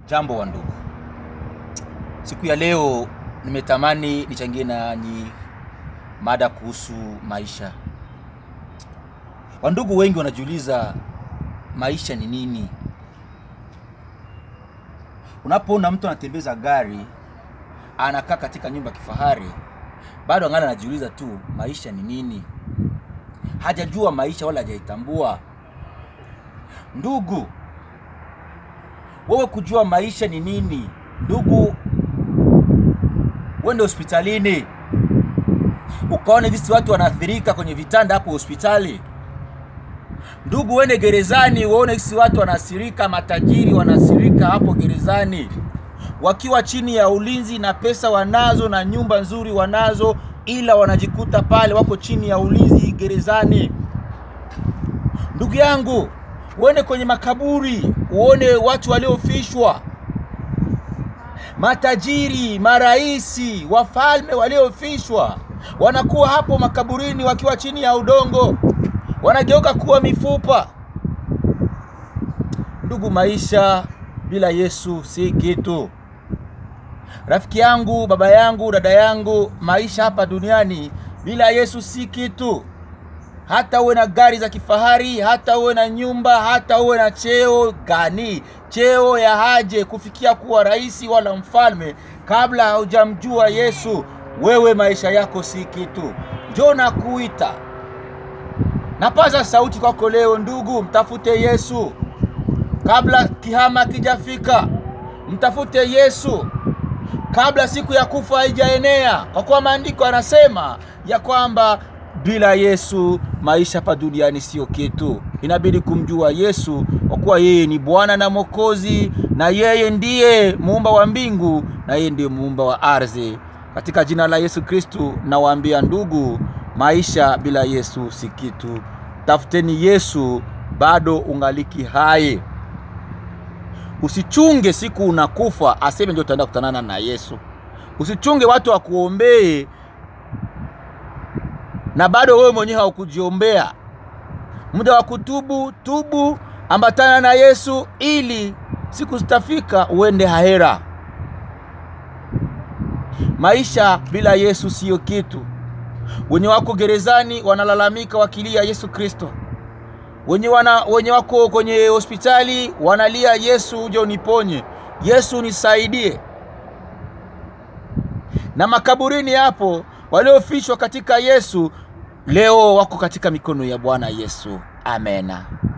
Jambo wa ndugu, siku ya leo nimetamani nichangie nanyi mada kuhusu maisha. Wandugu wengi wanajiuliza maisha ni nini? Unapoona mtu anatembeza gari, anakaa katika nyumba ya kifahari, bado angali anajiuliza tu maisha ni nini? Hajajua maisha wala hajaitambua. Ndugu, wewe kujua maisha ni nini, ndugu, uende hospitalini ukaone jinsi watu wanaathirika kwenye vitanda hapo hospitali. Ndugu, uende gerezani uone jinsi watu wanaathirika, matajiri wanaathirika hapo gerezani, wakiwa chini ya ulinzi na pesa wanazo na nyumba nzuri wanazo, ila wanajikuta pale wako chini ya ulinzi gerezani. Ndugu yangu, uende kwenye makaburi uone watu waliofishwa, matajiri, maraisi, wafalme waliofishwa, wanakuwa hapo makaburini wakiwa chini ya udongo, wanageuka kuwa mifupa. Ndugu, maisha bila Yesu si kitu. Rafiki yangu, baba yangu, dada yangu, maisha hapa duniani bila Yesu si kitu. Hata uwe na gari za kifahari, hata uwe na nyumba, hata uwe na cheo gani, cheo ya haje kufikia kuwa rais wala mfalme, kabla haujamjua Yesu, wewe maisha yako si kitu. Njoo na kuita, napaza sauti kwako leo, ndugu, mtafute Yesu kabla kihama kijafika. Mtafute Yesu kabla siku ya kufa haijaenea, kwa kuwa maandiko yanasema ya kwamba bila Yesu maisha hapa duniani sio kitu. Inabidi kumjua Yesu kwa kuwa yeye ni Bwana na Mwokozi, na yeye ndiye muumba wa mbingu na yeye ndiye muumba wa ardhi. Katika jina la Yesu Kristu nawaambia ndugu, maisha bila Yesu si kitu. Tafuteni Yesu bado ungaliki hai. Usichunge siku unakufa aseme ndio utaenda kutanana na Yesu. Usichunge watu wakuombee na bado wewe mwenyewe haukujiombea. Muda wa kutubu, tubu, ambatana na Yesu ili siku zitafika uende hahera. Maisha bila Yesu siyo kitu. Wenye wako gerezani wanalalamika wakilia Yesu Kristo. Wenye, wana, wenye wako kwenye hospitali wanalia Yesu, uje uniponye, Yesu nisaidie. Na makaburini hapo waliofishwa katika Yesu leo wako katika mikono ya Bwana Yesu. Amena.